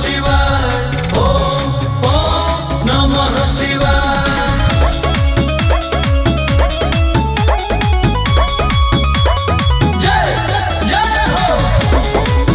शिवाय ओम ओम नमः शिवाय जय जय हो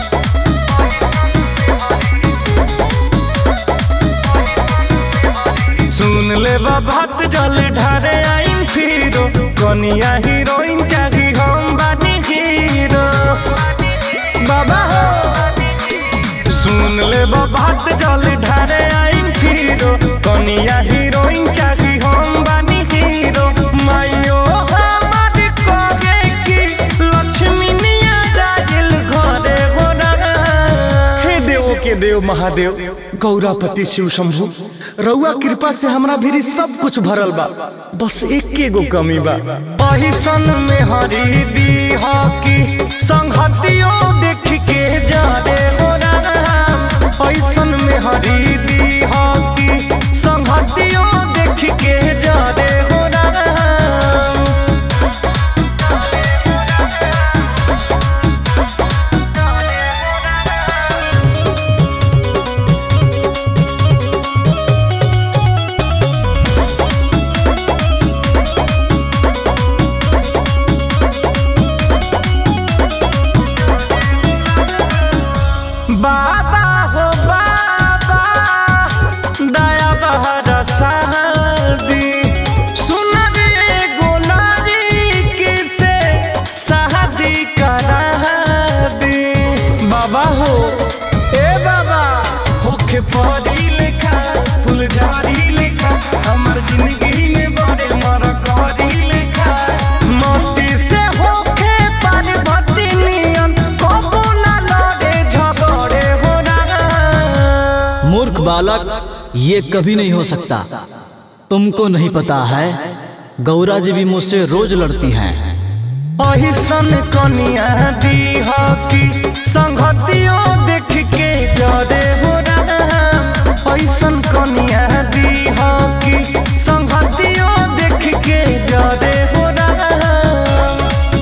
सुन ले बात जल ढारे आइन फिरो कनिया हीरोइन चाही हम बानी हीरो बाबा हो सुन ले बात जल ढारे आइन फिरो कनिया हीरोइन चाही हम बानी हीरो मायो हमार कहे कि लक्ष्मी निया राजिल घरे हो हे देवो के देव महादेव गौरापति शिव शंभु रउआ कृपा से हमरा भीरी सब कुछ भरल बा बस एके गो कमी बा अहिसन में हरी दी की संगतियो देख के जा रे हो राम अहिसन में हरी दी की संगतियो देख के जा रे हो राम बाबा हो बाबा दया बहर शादी सुन रे गोलारी किसे शादी करा दी बाबा हो ए बाबा होखे परी लेखा फुलझारी लेखा हमर जिंदगी में बड़े मर करी लेखा मोती से होखे पार्वती नियन कबो ना लड़े झगड़े हो ना मूर्ख बालक ये कभी नहीं हो सकता तुमको नहीं पता है गौरा जी भी मुझसे रोज लड़ती हैं अहिसन कनिया दी की संगतियों देख के जरे हो राम अहिसन कनिया दी की संगतियों देख के जरे हो राम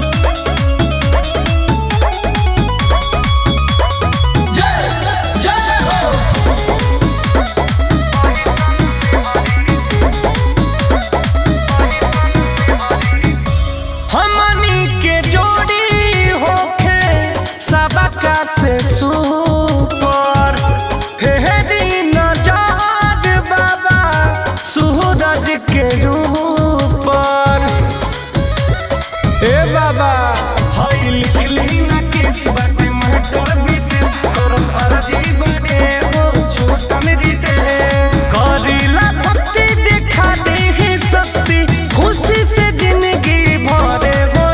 जय जय हो हमनी के जोड़ी होखे सबका से सुपर हे दिन जाग बाबा सूरज के ऊपर ए बाबा हई लिखली ना केस बाटे महटर विशेष करत अर्जी बने हो छोटन जीते करीला भक्ति दिखा दे ही शक्ति खुशी से जिंदगी भरे हो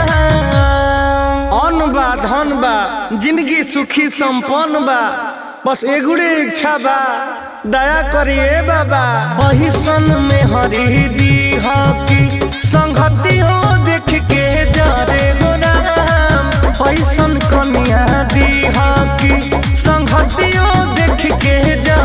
अन्न बा धन बा जिंदगी सुखी संपन्न बा बस एगुड़े इच्छा बा दया करिए बाबा वही सन में हरी दी की संगति हो देख के जा रे हो राम ऐसन कनिया दी की संगति हो देख के जा